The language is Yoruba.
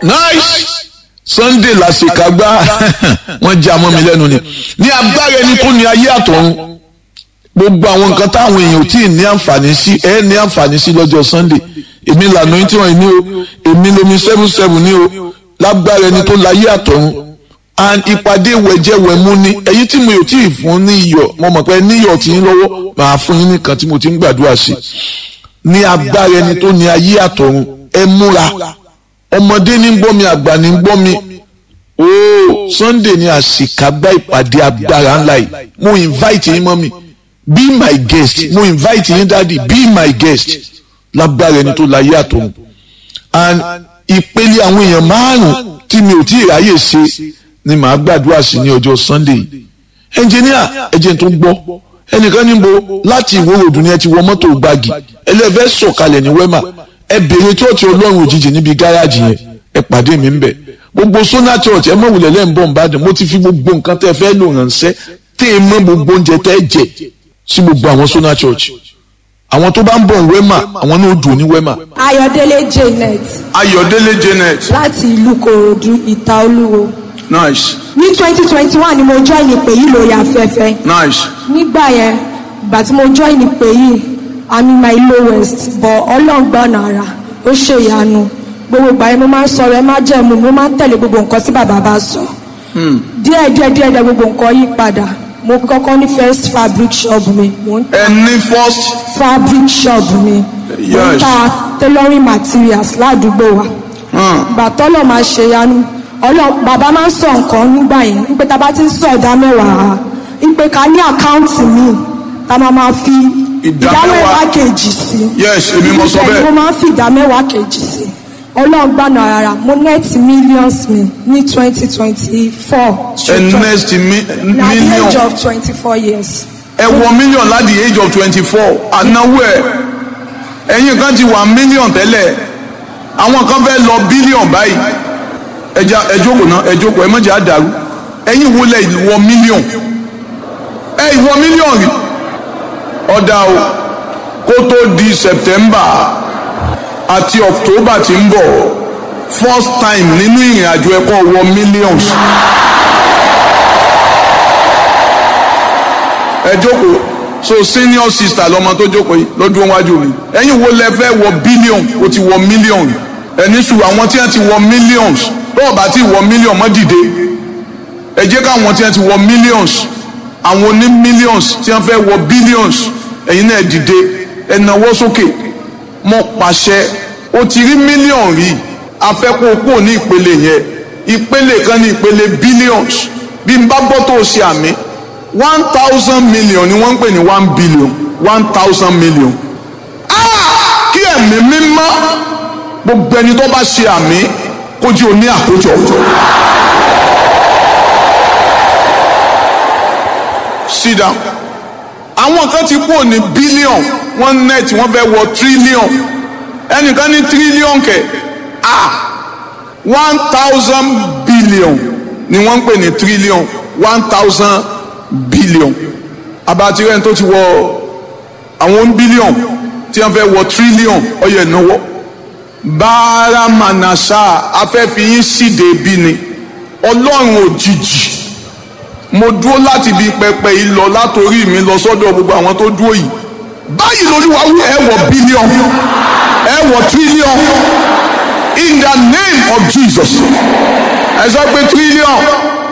nice sunday làṣekágbá wọ́n já mọ́ mi lẹ́nu ni ní agbára ẹni tó ní ayé àtọ̀run gbogbo àwọn nǹkan táwọn èèyàn ò tí ì ní àǹfààní sí ẹ ní àǹfààní sí lọ́jọ́ sunday èmi lànà yín tí wọ́n ní o èmi lomi seven seven ní o lágbára ẹni tó láyé àtọ̀run and ìpàdé wẹ̀jẹ̀wẹ̀mú ni èyí tí mo yò tí ì fún ní iyọ̀ mo mọ̀ pé níyọ̀ tí ń lọ́wọ́ màá fún yín nìkan tí mo ti ń gbàdúrà sí ní agbára ẹni tó ní ayé àtọ̀run ẹ múra ọmọdé ní gbọ́ mi àgbà ní gbọ́ mi ooo sunday ni àṣìkágbá ìpàdé agbára ńlá yìí mo invite yín mọ́ mi be my guest mo invite yín dáàdi be my guest lágbára ẹni tó láyé àtọ̀run and ìpele àwọn èèyàn márùn tí mi ò tí ì ráyè ṣe ni màá gbàdúrà sí ní ọjọ́ sunday ẹnjìníà ẹjẹ tó gbọ́ ẹnìkan níbo láti ìwé òdùn ni ẹ ti wọ mọ́tò gbági ẹlẹ́fẹ́ sọ̀kalẹ̀ ní wẹ́mà ẹ bèrè chọ́ọ̀chì ọlọ́run òjijì níbi gáràjì yẹn ẹ pàdé mi ń bẹ̀ gbogbo sona church ẹ mọ̀ wulẹ̀ lẹ́yìn bọ̀ nìbàdàn mo ti fi gbogbo nǹkan tẹ́ fẹ́ lò ránṣẹ́ tẹ́ ẹ mọ̀ gbogbo oúnjẹ tẹ́ jẹ sí gbogbo àwọn sona church àwọn tó bá ń bọ̀ wẹ́mà àwọn náà dùn ní wẹ́mà. Ayọ̀délé Janet Ayọ̀délé Janet láti ìlú Kòròdú Ìta Olúwo. nice Ní twenty twenty one ni mo join ìpè yìí lórí afẹ́fẹ́. nice Nígbà yẹn, ìgbà tí mo join ìpè yìí, I'm in my lowest but Ọlọ́run gbọ́nà ara, ó ṣe ìyanu. Gbogbo ìgbà yẹn mo máa ń sọ̀rọ̀ ẹ má jẹ̀mú, mo máa ń tẹ̀lé gbogbo nǹkan tí bàbá bá sọ. Díẹ̀ díẹ̀ díẹ̀ díẹ̀ gbogbo nǹkan yí padà. Mo kọ́kọ́ ní first fabric shop mi, mo ń ẹ ní first fabric shop mi. Mo ń Yes. ta tailoring materials ládùúgbò wa ìgbà tọ́lọ̀ máa ṣe yanu ọlọ́ bàbá máa ń sọ nǹkan nígbà yẹn wípé tá a bá ti ń sọ ìdá mẹ́wàá wípé ká ní àkáǹtì míì tá a máa máa fi Ìdá ìdá mẹ́wàá. mẹ́wàá kejì sí. yes èmi mo sọ Ibẹ̀ ni bẹ́ẹ̀ mo máa ń fi ìdá mẹ́wàá kejì sí. ọlọ́run gbàna ara mo net millions mi ní twenty twenty four. ẹ next mi na the age million of twenty four years. ẹ wọ million láti the age of twenty four ànáwó ẹ ẹ̀yin kan ti wà million tẹ́lẹ̀ àwọn kan fẹ́ lọ billion báyìí ẹja ẹ jókòó náà ẹ jókòó ẹ mọ̀jẹ̀ àdàrú ẹ̀yin wo lẹ wọ million ẹ ìwọ million rí ọ̀dà o kó tó di September àti October ti ń bọ̀ first time nínú ìrìn àjò ẹ̀kọ́ wọ millions. ẹ jókòó so senior sister lọmọ tó jókòó yìí lọ́dún wájú mi ẹ̀yin wo lẹ fẹ́ wọ billion o ti wọ million ẹni sùn àwọn tí wọ́n ti wọ millions tó o bá ti wọ million mọ́ dìde ẹ jẹ́ káwọn tí wọ́n ti wọ millions àwọn oní millions tí wọ́n fẹ́ wọ billions ẹ̀yin náà dìde ẹ nawọ́ sókè mọ́ pàṣẹ o ti rí million rí afẹ́kọ̀ọ́ kúrò ní ìpele yẹn ìpele kan ní ìpele billions bí n bá gbọ́ tó o ṣe àmì one thousand million ni wọ́n ń pè ní one billion one thousand million. Ah! kí ẹ̀mí mímọ́ gbogbo ẹni tó bá ṣe àmì kó jí o ní àkójọ. sit down. àwọn kan ti kúrò ní billion wọ́n net wọ́n fẹ́ wọ trillion ẹnìkan ní trillion kẹ̀ ah one thousand billion ni wọ́n ń pè ní trillion one thousand billion abatirẹ́ni tó ti wọ àwọn billion tí wọ́n fẹ́ wọ trillion ọyọ ìnáwó báárà manasa afẹ́fiyín síde bí ni ọlọ́run òjijì mo dúró láti ibi pẹpẹ yìí lọ látòrí mi lọ sọ́dọ̀ gbogbo àwọn tó dúró yìí báyìí lórí wa wí ẹ wọ billion ẹ wọ trillion in the name of Jesus ẹ sọ pé trillion